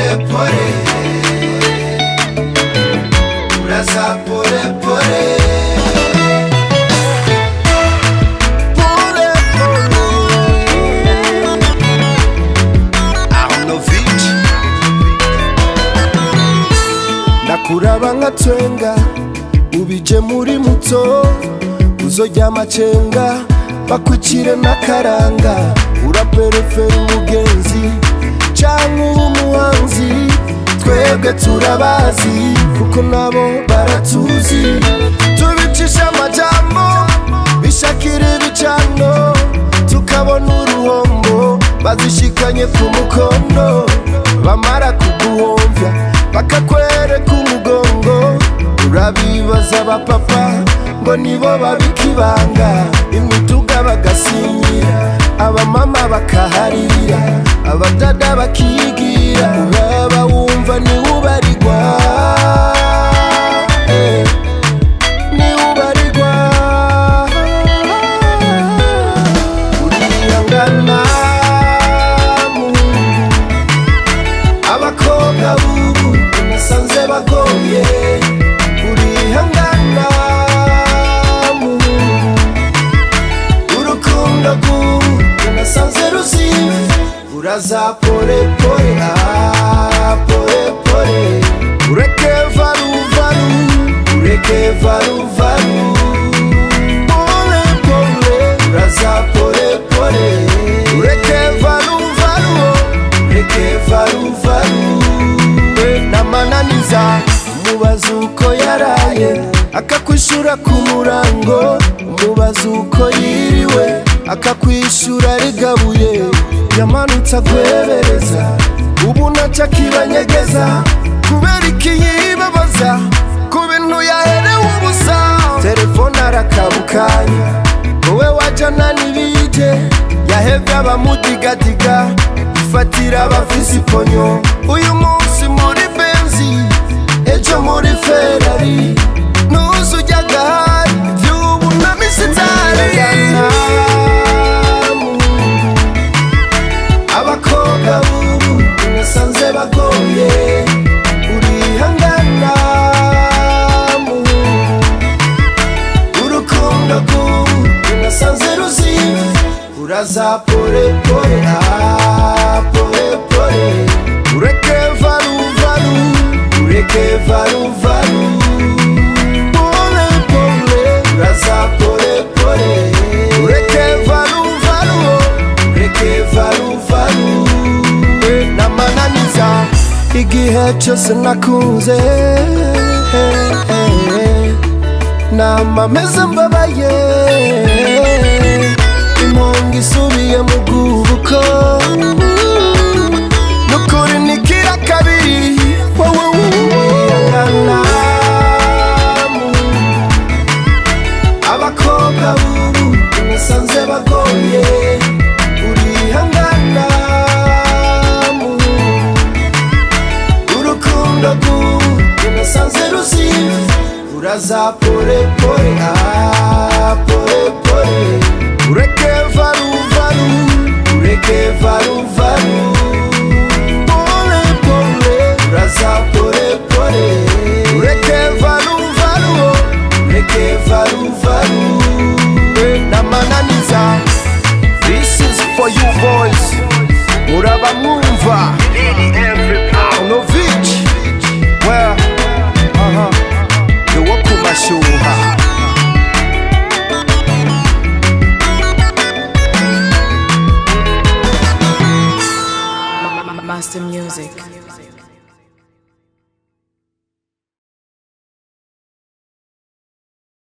pole uraza pole pole pole pole Arnovich ndakuraba nka twenga ubije muri muto uzojya amacenga bakwicire n'akaranga uraperefera umugenzi canke uri umuhanzi twebwe turabazi kuko nabo baratuzi tubicisha amajambo bishakira ibicano tukabona uruhombo bazishikanye ku mukondo bamara kuguhomvya bakakwereka umugongo urabibaza abapapa ngo nibo babikibanga imiduga bagasinyira abamama bakaharira abadada bakigira uraba wumva niwubarirwa eh, niwubarirwa uriyangana muhungu abakobwa bubu nasanze bagoye urihangana muhungu urukundo rw'ubu nasanze ruzive uraza pole pole ah, pole pole ureke varu varu ureke varu varu pole pole uraza pole pole ureke varu varu ureke varu varu namananiza umubaza uko yaraye akakwishura ku murango umubaza uko yiriwe akakwishura rigabuye yamanutse agwebereza ubu naca akibanyegeza kubera ikiyibabaza ku bintu yaherewe ubusa telefone arakabukanya wowe wajana n'ibije yahevye abamudigadiga ifatira abafise iponyo uyu munsi muri benzi ejo muri ferari nuzu ujyagahari vy'ubu na misitari abakobwa bubu nasanze bagoye urihangana muhungu urukundo rw'ubu nasanze ruzive uraza pole pole ah, pole pole ureke varu varu ureke varu varu pole pole uraza pole pole ureke varu varu oh, ureke varu varu namananiza igihe cyose nakunze nama meze mbabaye impunga isubiye mu bwubuko nukuri nikira kabiri wowe wiyangana abakobwa bubu nasanze bagoye urihangana urukundo rw'ubu nasanze ruzive uraza pole pole ah, pole pole ureke varu varu ureke varu varu pole pole uraza pole pole ureke varu varu oh, ureke varu varu namananiza this is for you boys muraba mwumva Lady M